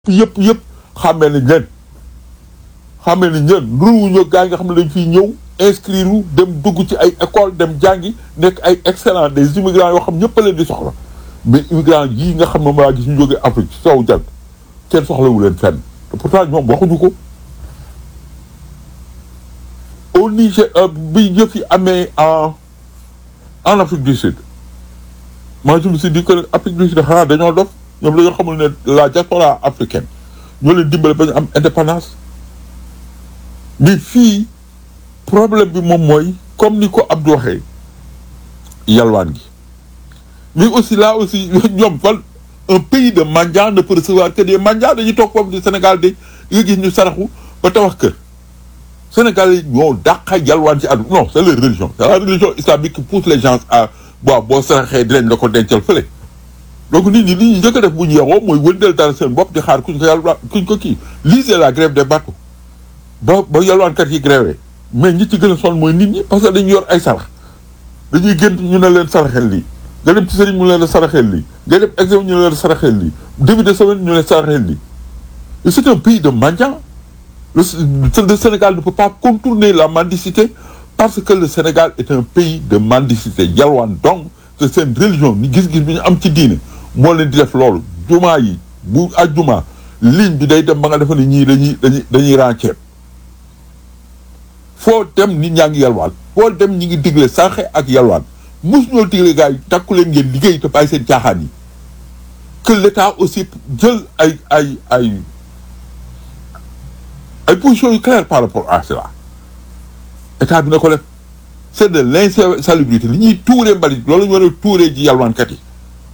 yëpp yëpp xàmmee nañ leen xàmmee nañ leen ruuñu gaa yi nga xam ne dañ fiy ñëw inscrire dem dugg ci ay école dem jàngi nekk ay excellent des immigrants yoo xam ñëpp a leen di soxla mais immigrants yii nga xam ne maa gis ñu jógee Afrique sowu jant kenn soxlawu leen fenn te pourtant ñoom waxuñu ko au Niger bi yëf yi amee en en Afrique du Sud moi je me suis dit que Afrique du Sud xanaa dañoo dof ñoom dañoo xamul ne la diaspora africaine ñoo leen dimbale ba ñu am indépendance mais fii problème bi moom mooy comme ni ko Abdou waxee yalwaan gi mais aussi là aussi ñoom fan un pays de mendiants ne peut recevoir que des mendiants dañuy toog foofu di Sénégal de nga gis ñu saraxu ba tabax kër Sénégal yi ñoo dàqa yalwaan ci àdduna non c'est leur religion c'est la religion islamique qui pousse les gens à waaw boo saraxee dinañ la ko dencal fële donc nit ñi li ñu njëkk a def bu ñu yeewoo mooy wëndeel dara seen bopp di xaar kuñ ko yàlla kuñ ko kii lii c'est la grève des bateaux ba ba yalwaankat yi grévé mais ñi ci gën a sonn mooy nit ñi parce que dañu yor ay sarax dañuy gént ñu ne leen saraxel lii nga dem ci sëriñ mu ne leen saraxel lii nga dem examen ñu ne leen saraxel lii début de semaine ñu ne saraxel lii et c'est un pays de mendiants le le Sénégal ne peut pas contourner la mendicité parce que le Sénégal est un pays de mendicité yalwaan donc c'est seen religion ni gis-gis bi ñu am ci diine moo leen di def loolu jumaa yi bu ajjuma ligne bi day dem ba nga defe ne ñii dañuy dañuy dañuy rànceeb foo dem nit ñaa ngi yalwaan foo dem ñi ngi digle sànqe ak yalwaan mus ñoo digle gars yi takku leen ngeen liggéey te bàyyi seen caaxaan yi que l'État aussi jël ay ay ay ay positions yu claires par rapport à cela état bi na ko def c'est de l'insalubrité li ñuy tuuree mbalit loolu ñu war a tuuree ji yalwaankat yi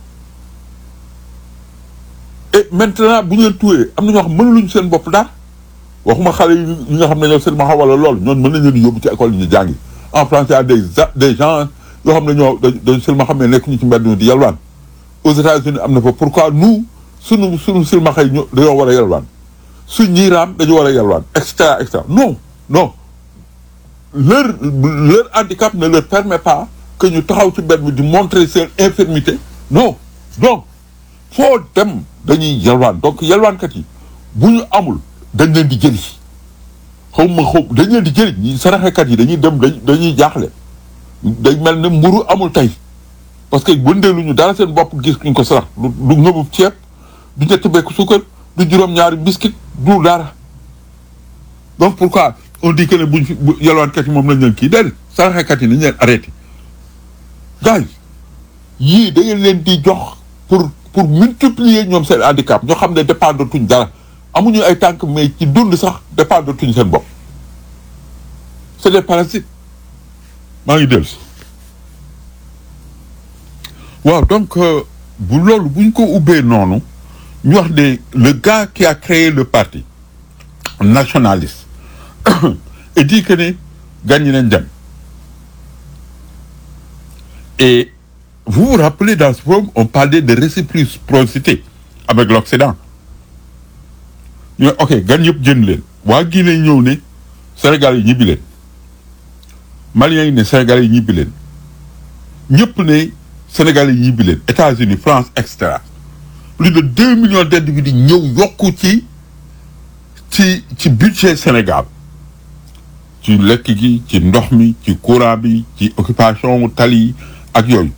et maintenant bu ñu leen tuuree am na ñoo xam mënuluñ seen bopp dara waxuma xale yi nga xam ne ñoo seen ma wala loolu ñoon mën nañ leen yóbbu ci école yi ñu jàngi en France y a des des gens yoo xam ne ñoo dañ seen ma xam ne nekk ñu ci mbedd mi di yalwaan aux États-Unis am na fa pourquoi nous sunu sunu silmaxa yi ñu dañoo war a yalwaan suñ ñii raam dañu war a yalwaan et cetera et cetera non non leur leur handicap ne leur permet pas que ñu taxaw ci mbedd mi di montrer seen infirmité non donc foo dem dañuy yalwaan donc yalwaankat yi bu ñu amul dañ leen di jëli xaw ma xaw dañ leen di jëli ñi saraxekat yi dañuy dem dañuy jaaxle day mel ne mburu amul tey parce que wëndeeluñu dara seen bopp gis ñu ko sarax du du ngëbu ceeb du ñetti bekk suukar du juróom-ñaari biscuit du dara donc pourquoi on dit que ne buñ fi yalwaankat yi moom lañ leen kii déedéet saraxekat yi nañ leen arrêté gars yi yii da ngeen leen di jox pour pour multiplier ñoom seen handicap ñoo xam ne dépendre tuñ dara amuñu ay tànk mais ci dund sax dépendre tuñ seen bopp c'est des parasites maa ngi dellu si waaw donc bu loolu buñ ko ubbee noonu ñu wax de le gars qui a créé le parti nationaliste et dit que ne gagné nañ dem et vous vous rappelez dans ce forum on parlait de réciprocité avec l'Occident ñu ne ok gan yëpp jënd leen waa Guinée ñëw ne Sénégal yi ñibbi leen Maliens yi ne Sénégal yi ñibbi leen ñëpp ne Sénégal yi ñibbi leen États-Unis France et cetera plus de deux millions d'individus ñëw yokku ci ci ci budget Sénégal ci lekk gi ci ndox mi ci courant bi ci occupation tali yi ak yooyu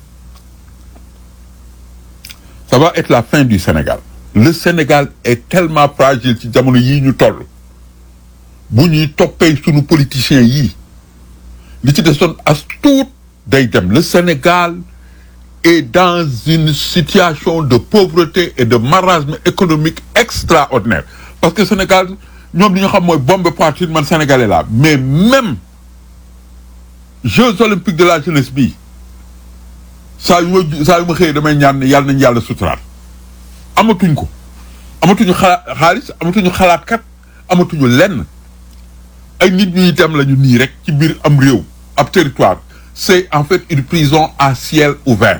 ça va être la fin du Sénégal le Sénégal est tellement fragile ci jamono yii ñu toll bu ñuy toppee sunu politiciens yii li ci desoon as tuut day dem le Sénégal est dans une situation de pauvreté et de marasme économique extraordinaire parce que Sénégal ñoom li ñu xam mooy bombe poitrine man sénégalais la mais même Jeux olympiques de la jeunesse bii saa yu ma saa yu ma xëyee damay ñaan ne yàlla nañu yàlla suturaal amatuñ ko amatuñu xalaat xaalis amatuñu xalaatkat amatuñu lenn ay nit ñuy dem lañu nii rek ci biir am réew ab territoire c'est en fait une prison à ciel ouvert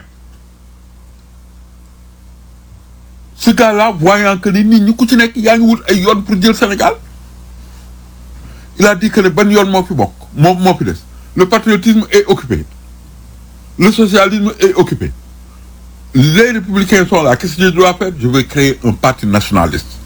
ce gars-là voyant que ni nit ñi ku ci nekk yaa ngi wut ay yoon pour jël Sénégal il a dit que ne ban yoon moo fi bokk moo moo fi des le patriotisme est occupé le socialisme est occupé les républicains sont là qu'est-ce que je dois faire je vais créer un parti nationaliste